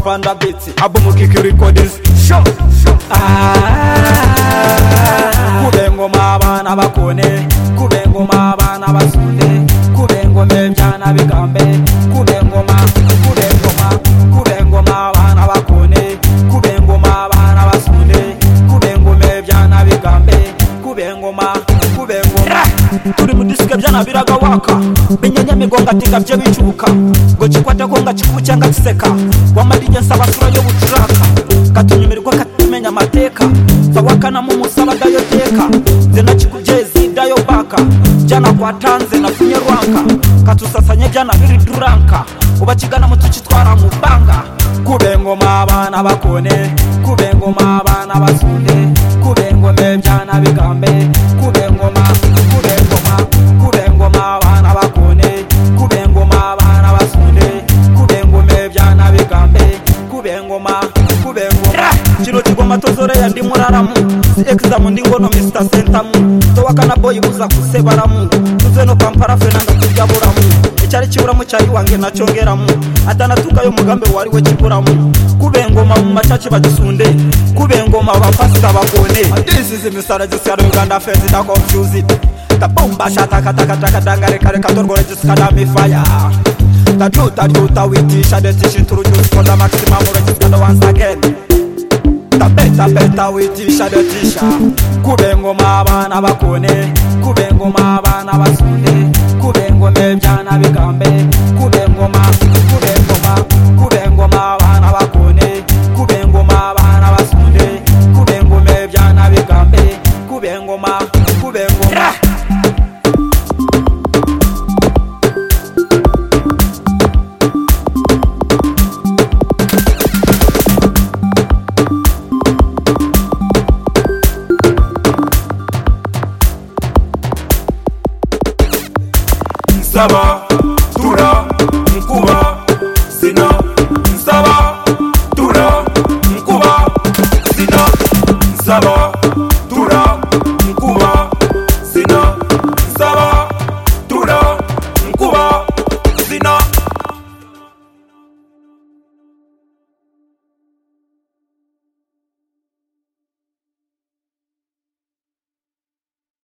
Banda Beats Album Kiki Recordings Show Kube ngoma abana bakone Kube ngoma abana basunde Kube ngoma ebyana bigambe Kube ngoma Kube ngoma Kube ngoma abana bakone Kube ngoma abana basunde Kube ngoma ebyana bigambe Kube ngoma Kube ngoma turi mu disike byanabiraga waka menya nyamigongo atinga bye bicuka ngo kikwateko nga kikubu cyanga kiseka wamarije nsaba sura yo bucuraka katunyumirwa katumenya amateka sawakana mu musaba dayo teka nze nakikujezi dayo baka jana kwatanze nafunye rwanka katusasanye jana biri duranka ubakigana mutukitwara mu banga kube ngoma abana bakone kube ngoma abana basunde kube ngoma ebyana bigambe kube ngoma kube ngoma kube ngoma abana bakone kube ngoma abana basunde kube ngoma ebyana bigambe kube ngoma kube ngoma kino kigoma tozorera ndi muraramu si ekizamu ndi ngono mr sentamu towakana boyi buza kusebaramu tuze no kampara fena ndakurya buramu icyari kiburamu cyayi wange nacyongeramu atanatukayo mugambe wari we kiburamu kube ngoma mu macaci bagisunde kube ngoma abapasita bakone this is misara gisara uganda fezi da confuse it da bomba shata kata kata kadanga reka reka torgore jisika da mi fire da juta juta we teach and teach introduce for the maximum register once again tapeta peta witisha dotisha kube ngoma abana bakone kube ngoma abana basunde kube ngoma ebyana bigambe kube